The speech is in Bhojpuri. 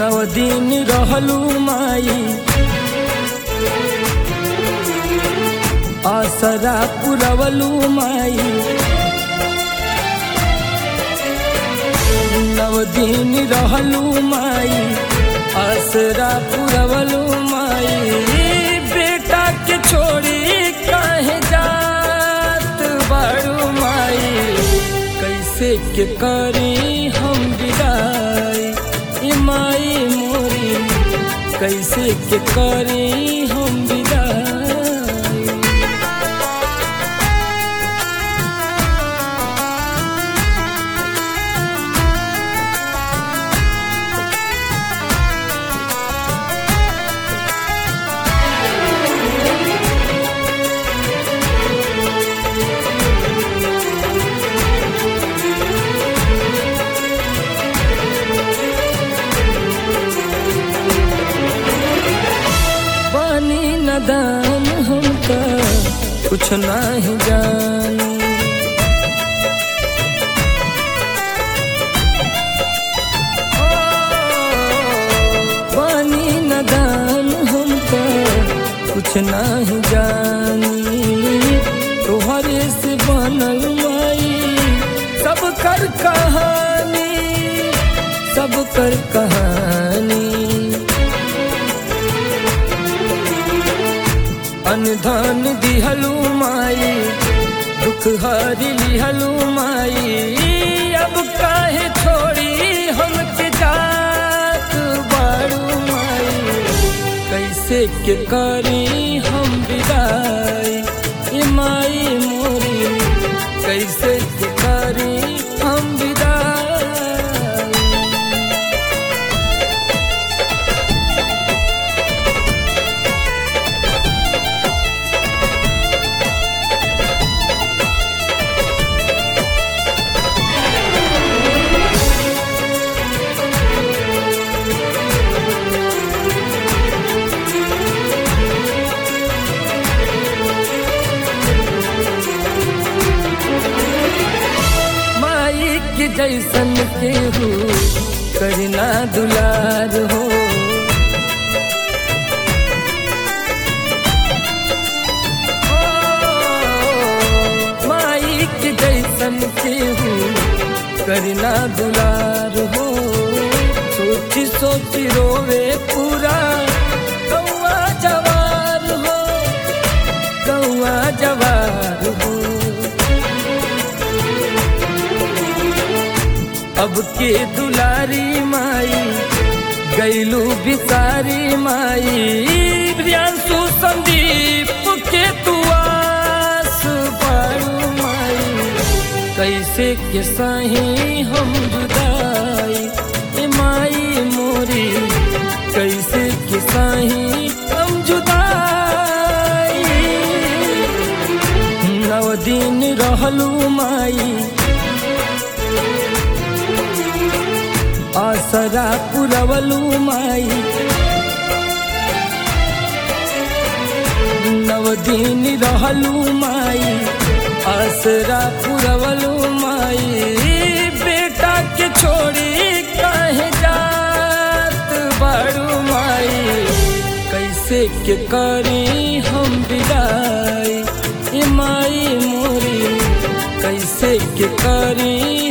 नव दिन रहलू माई आसरा पुरवलू माई नव दिन रहलू माई आसरा पुरवलू माई बेटा के छोड़ी काहे जात बाड़ू माई कैसे के करी हम विदाई ए माई मोरी कैसे के करी हम विदाई पानी नदान हमका कुछ नहीं जानी पानी नदान हमका कुछ नहीं जानी तोहरे से बनल माई सब कर कहानी सब कर कहानी अनधन दिहलू माई दुख हरी लिहलू माई अब काहे छोड़ी हम के जात बाड़ू माई कैसे के करी हम विदाई ए माई मोरी कैसे के करी हम विदाई माई के जैसन केहू करना दुलार हो ओ, माई के जैसन केहू करना दुलार हो सोची सोची रोवे पूरा कौआ जवार हो कौआ जवार हो अब के दुलारी माई गैलू बिसारी माई प्रियांशु संदीप के तुआस पारू माई कैसे के सही हम जुदाई ए माई मोरी कैसे के सही हम जुदाई नव दिन रहलू माई आसरा पुरवलू माई नव दिन रहलू माई आसरा पुरवलू माई बेटा के छोड़ी काहे जात बाड़ू माई कैसे के करी हम विदाई ए माई मोरी कैसे के करी